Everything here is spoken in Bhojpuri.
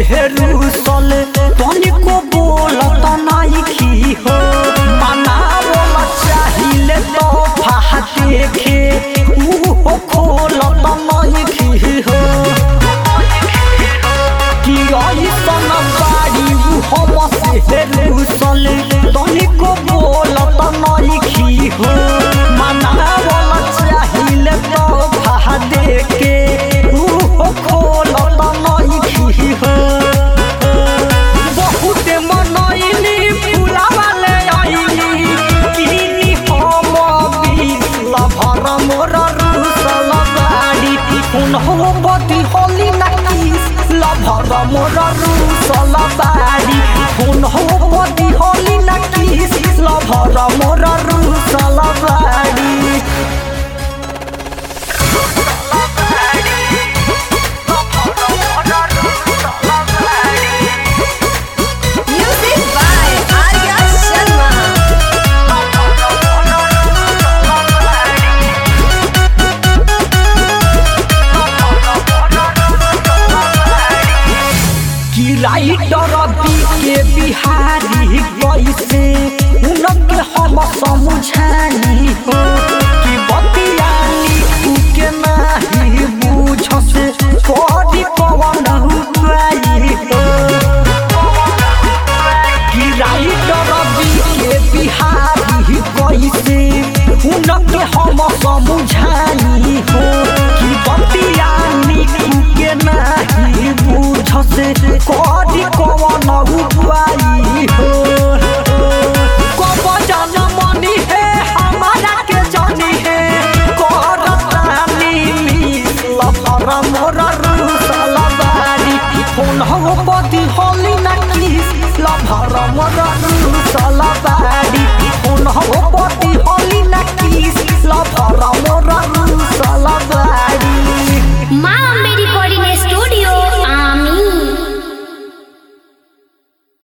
रूसल तनिको बोलत नाइखी हो मनावल चाहिले तो फाह देखे मुँह खोलत नाइखी हो कि ऐसन बाड़ी हम से रूसल तनिको बोलत नाइखी हो मनावल चाहिले तो फाह देखे मुँह खोलत नाइखी हो बहुत मनैली फुलावाले आइली किनी हम बिसल भर मोर रुसल बाड़ी हुनहो बदी होली नकीस लभर मोर रुसल बाड़ी हुनहो बदी होली नकीस लभर मोर रुसल बाड़ी Music by Arya Sharma. कि राइटर बी के बिहारी कैसे उनके हम समझानी हो